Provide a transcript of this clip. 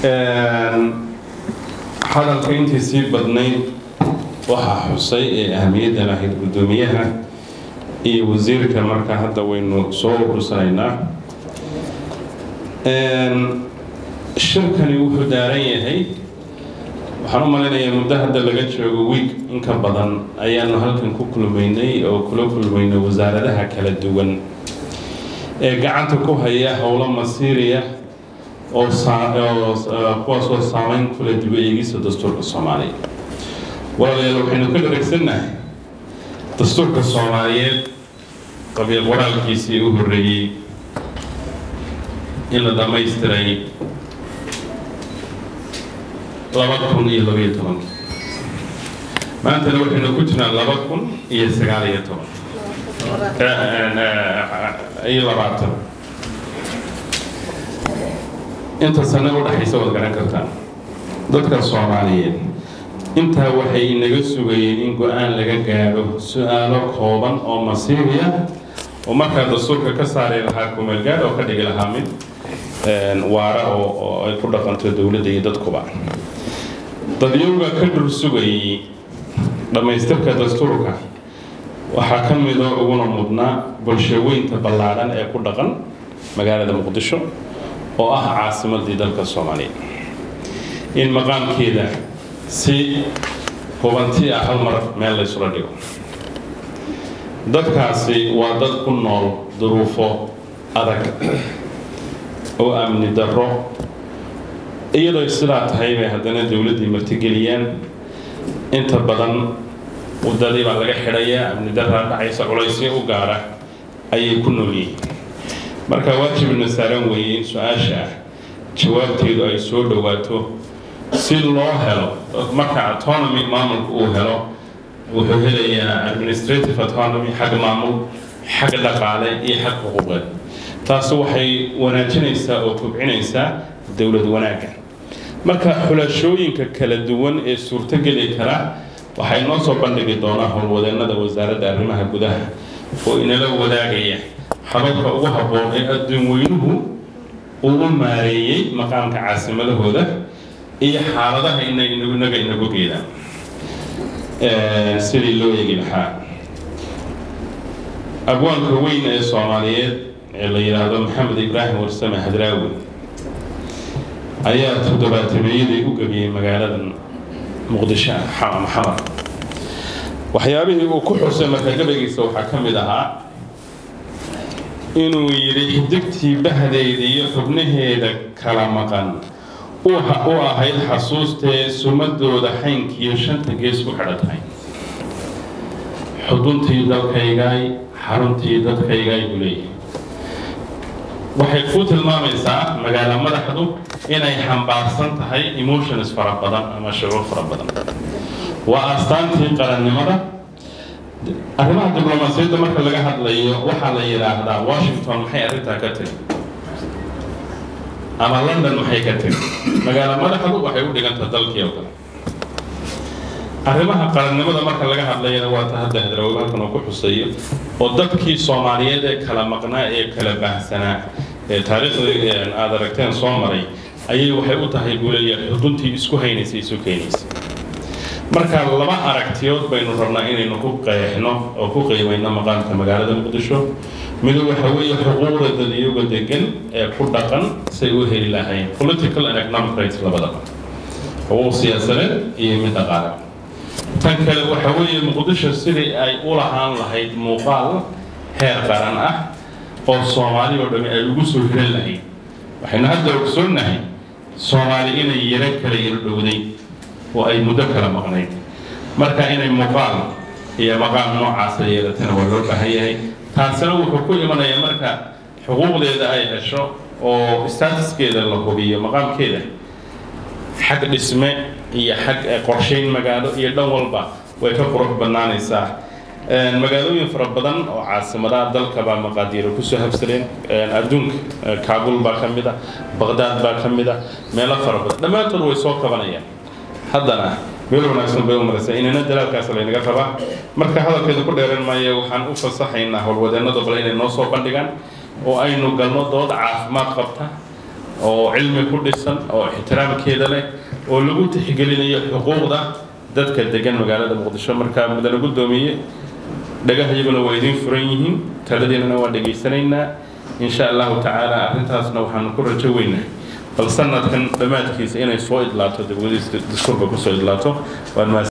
hadalka intii sii badnayd waxaa xusay ee ahamiyadda lahayd guddoomiyaha iyo wasiirka marka hadda waynu soo urursanaynaa shirkani wuxuu daaran yahay waxaan u malaynayaa muddo hadda laga joogo wiig inka badan ayaanu halkan ku kulmaynay oo kula kulmaynay wasaaradaha kala duwan ee gacanta ku haya howlo masiiriya oo kuwaasoo saameyn kula dib eegisa dastuurka soomaaliya walaalayaal waxaynu ka dharagsannahay dastuurka soomaaliyeed qabiil qoraalkiisii u horreeyey in la dhammaystiray laba kun iyo labaiyo tobanki maantana waxaynu ku jirnaa laba kun iyo sagaal iyo toban iyo labaatan inta sane u dhexaysa waad garan kartaan dadka soomaaliyeed intaa waxay inaga sugayeen in go-aan laga gaadho su-aalo kooban oo masiiriya oo markaa dastuurka ka saari lahaa kumeelgaadh oo ka dhigi lahaa mid waara oo ay ku dhaqanto dowladda iyo dadkuba dadyowga ka dhul sugayay dhammaystirka dastuurka waxaa ka midoo uguna mudnaa bulshaweynta ballaadhan ee ku dhaqan magaalada muqdisho oo ah caasimadii dalka soomaaliya in maqaamkeeda si hubanti ah hal mar meel laysula dhigo dadkaasi waa dad ku nool duruufo adag oo amni darro iyadoo sidaa tahay bay haddana dowladdii martigeliyaan inta badan waddadii baa laga xidhayaa amni darraa dhacaysa culaysyo u gaara ayay ku nool yihiin marka waajibna saaran weeye in su-aasha ah jawaabteedu ay soo dhowaato si loo helo marka autonomy maamulka uu helo wuxuu helayaa administrative autonomy xag maamul xag dhaqaale iyo xag xuquuqeed taasi waxay wanaajinaysaa oo kobcinaysaa dowlad wanaagga marka xulashooyinka kala duwan ee suurtogeli kara waxay noo soo bandhigi doonaa howlwadeennada wasaaradda arrimaha gudaha oo inala wadaagaya hababka ugu habboon ee adduun weynuhu uu u maareeyey maqaamka caasimadahooda iyo xaaladaha inaga inagu geedaan sidii loo eegi lahaa abwaanka weyn ee soomaaliyeed ee la yidhaahdo maxamed ibraahim warsame hadraawi ayaa toddobaatameyadii u gebiyey magaaladan muqdisho maxamar waxyaabihii uu ku xusay marka gabaygiisa waxaa ka mid ahaa inuu yidhi xidigtii bahdeeda iyo xubnaheeda kala maqan u ahayd xasuustee sumadooda xaynkiiyo shanta gees ku xidhan tahay xuduntii dalkaygaay xaruntii dadkaygaay buu leeyahay waxay ku tilmaamaysaa magaalo madaxdu inay xambaarsan tahay emotions fara badan ama shucuur fara badan waa astaantii qarannimada arrimaha diblomaasiyadda marka laga hadlayo waxaa la yidhaahdaa washington maxay arrintaa ka tiri ama london maxay ka tiri magaalo madaxdu waxay u dhigantaa dalkii oo kale arrimaha qarannimada marka laga hadlayana waa ta hadda hadrawow halkan oo ku xuseeyo oo dadkii soomaaliyeed ee kala maqnaa ee kala baahsanaa ee taariikhdii aad aragteen soo maray ayay waxay u tahay buu leeyahay xuduntii isku haynaysay isu keenaysay marka laba aragtiyood baynu rabnaa inaynu ku qeexno oo ku qiimayno maqaamka magaalada muqdisho mido waxa weeye xuquuqda dadiyowga degan ee ku dhaqan say u heli lahayn political and economic rights labadaba xuquuq siyaasadeed iyo mid dhaqaale tan kale waxa weeye muqdisho sidii ay u lahaan lahayd muuqaal heer qaran ah oo soomaali oo dhami ay ugu soo hiran lahayd waxaynu hadda ogsoonnahay soomaali inay yaro kala yaro dhowday oo ay muddo kala maqnayd marka inay muuqaal iyo maqaam noocaasa yeelatana waa loo baahan yahay taasina wuxuu ku imanayaa marka xuquuqdeeda ay hesho oo statuskeeda la hubiyo maqaamkeeda xag dhisme iyo xag qorshayn magaalo iyo dhan walba way ka qurux badnaanaysaa magaalooyin fara badan oo caasimadaha dalka baa maqaadiiro kusoo habsadeen adduunka kaabul baa ka mid a baqdaad baa ka mid a meelo fara badan dhammaantood way soo kabanayaan haddana meel wanaagsan bay u maraysaa inana dalaalkaas laynaga rabaa marka hadalkeeda ku dheeran maayo waxaan u fasaxaynaa howlwadeennada bale inay noo soo bandhigaan oo aynu galno dood caafimaad qabta oo cilmi ku dhisan oo ixtiraamkeeda leh oo lagu tixgelinayo xuquuqda dadka degan magaalada muqdisho markaa mudane guddoomiye dhagahayaguna waa idiin furan yihiin taladiinana waa dhegaysanaynaa insha allahu tacaala arrintaasna waxaanu ku rajo weynaa bal sanadkan dhammaadkiisa inay soo idlaato dawladiis dastuurka kusoo idlaato waan